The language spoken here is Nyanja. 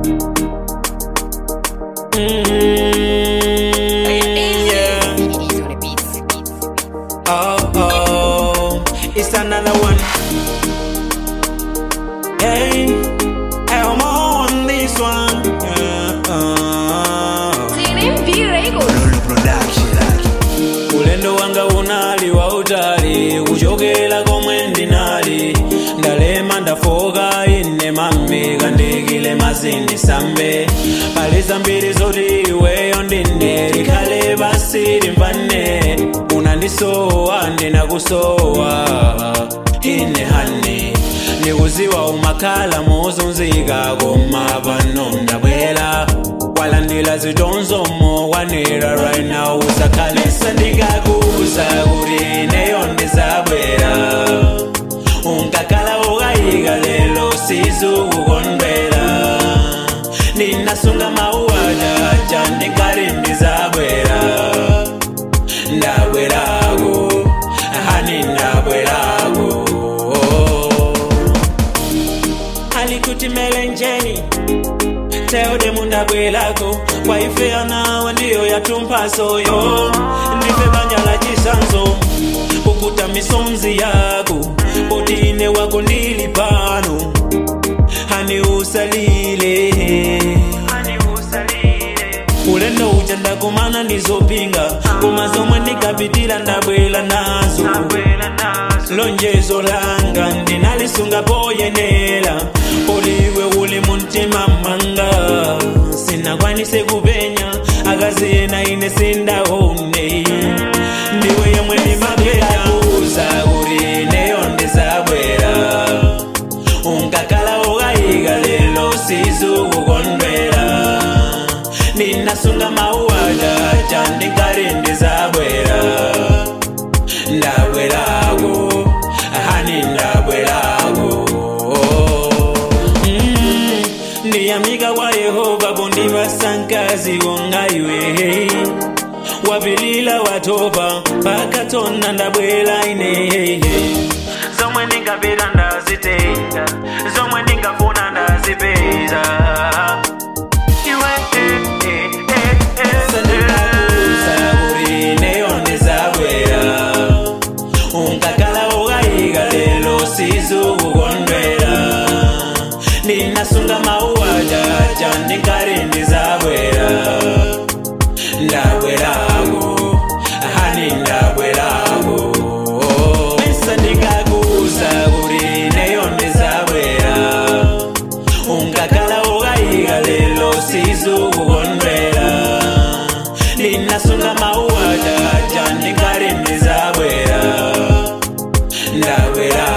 Mm, yeah. Oh, oh, it's another one. Hey, I'm on this one. Yeah, uh. ulendo wanga unali wa utali kuchokera komwe ndinali ndalema ndafoka ine mami kandikile mazindisambe pali zambiri zoti iweyo ndine likhale basi limvane unandisowa ndinakusowa ine hani ndikuziwa umakhala mozunzika koma pano ndabwera walandila zitonzomo wanira right now usakhalisa ndingakuza kuti ineyo ndizabwera unkakhala ukayika lelo sizukukondwera ndinasunga mauwajaja ndingati ndizabwera ndabwerako hani ndabwerako alikuti melenjeni teode mundabwelako kwaifeya nawe ndiyo yatumpasoyo ndife banyala chisanzo ukuta misonzi yako potine wako ndili pano hani usalile ulendo uja ndakumana ndizopinga koma zomwe ndikapitira ndabwela nazo lonjezo langa ndinalisunga poyenera poliwe uli muntima manga sinakwanise kupenya akaziyena ine sindaone ndiwe yemwe ndimapenya kuza kuti ineyo ndizabwera unkakhala ukayika lelo sizukukondwera ndinasunga mauwajaja ndingati ndizabwera ndabwerako hani ndabwerako Mm, ndiyamika kwa yehova pondivasankazi wonga iwe wapilila watopa pakatona ndabwera ine zomwe ndingapita ndazitenga zomwe ndingafuna ndazipeza sandikakuza kuti ineyo ndizabwera unkakhala ukayika lelo sizukukondwera ndinasunga mauwajaja ndingati ndizabwera ndabwerako hani ndabwerako pesa ndikakuza kuti ineyo ndizabwera unkakhala ukayika lelo sizukukondwera ndinasunga mauwajaja ndingati ndizabwera ndabwera